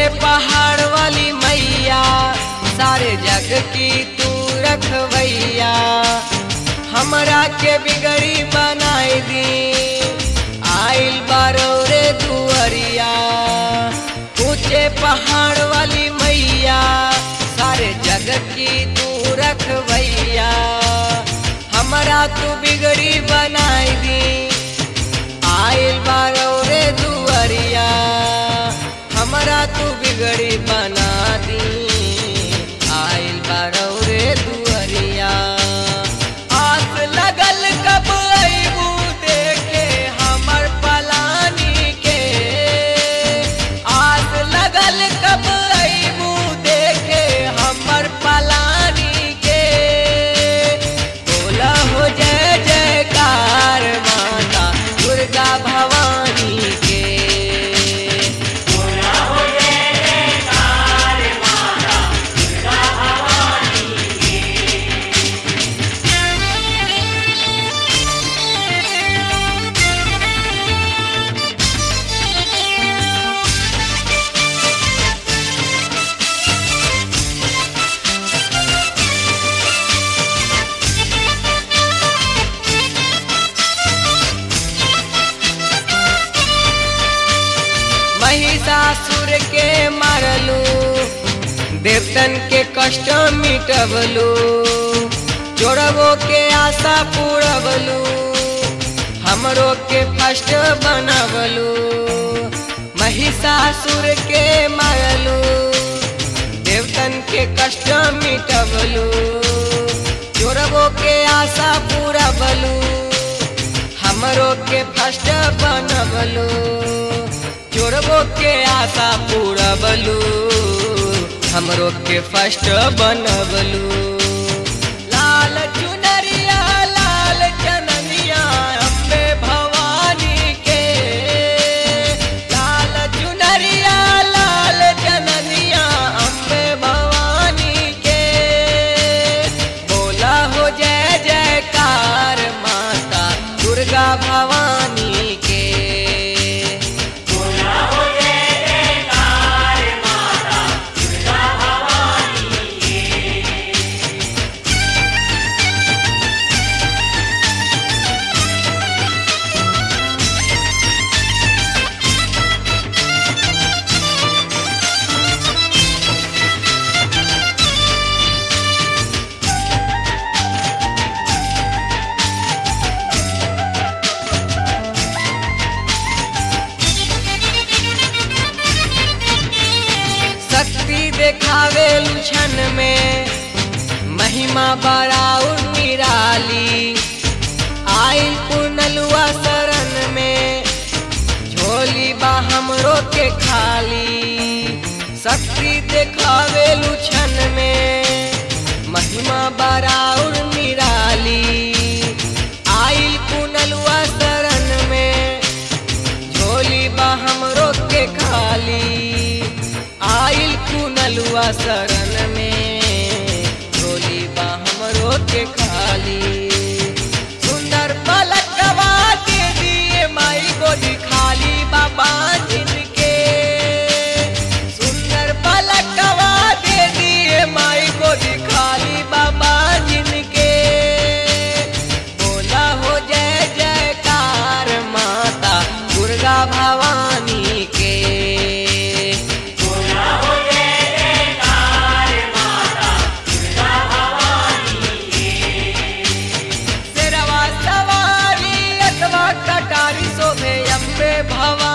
पहाड़ वाली मैया सारे जग की तू रखवैया हमरा के बिगड़ी बनाई दी आइल बारो रे दुअरिया ऊंचे पहाड़ वाली मैया सारे जग की तू रखवैया हमरा तू बिगड़ी बनाई दी आइल बारो रे दुअरिया हमरा तू बिगड़ी बना दी आइल बारो रे दुअरिया आस लगल कब अबू देखे हमर पलानी के आस लगल कब अबू देखे हमर पलानी के बोला हो जय जयकार माता दुर्गा भवानी के महिषासुर के मारलू देवतन के कष्ट मिटवलू चोरबो के आशा पूरबलू हमरो के फस्ट बनवलू महिषासुर के मारलू देवतन के कष्ट मिटवलू चोरबो के आशा पूरबलू हमरो के फस्ट बनवलू चोरबो के आशा पूरबलू हमरो के फस्ट बनवलू लाल चुनरिया लाल चननिया अम्बे भवानी के लाल चुनरिया लाल चननिया अम्बे भवानी के बोला हो जय जयकार माता दुर्गा भवानी के शक्ति देखावे लुछन में महिमा बड़ाउर निराली आइल पुनलुआ शरण में झोली बा हमरो के खाली शक्ति देखावे लुछन में महिमा बड़ाउर निराली आइल पुनलुआ शरण में झोली बा हमरो के खाली आइल कुनलुआ शरण में झोली बा हमरो के खाली सुंदर पलकवा के दिए माई गोदी खाली बाबा जिनके सुंदर पलकवा दे दिए माई गोदी खाली बाबा जिनके बोला हो जय जयकार माता दुर्गा भवानी के शेरवा सवारी अथवा कटारी शोभे अम्बे भवानी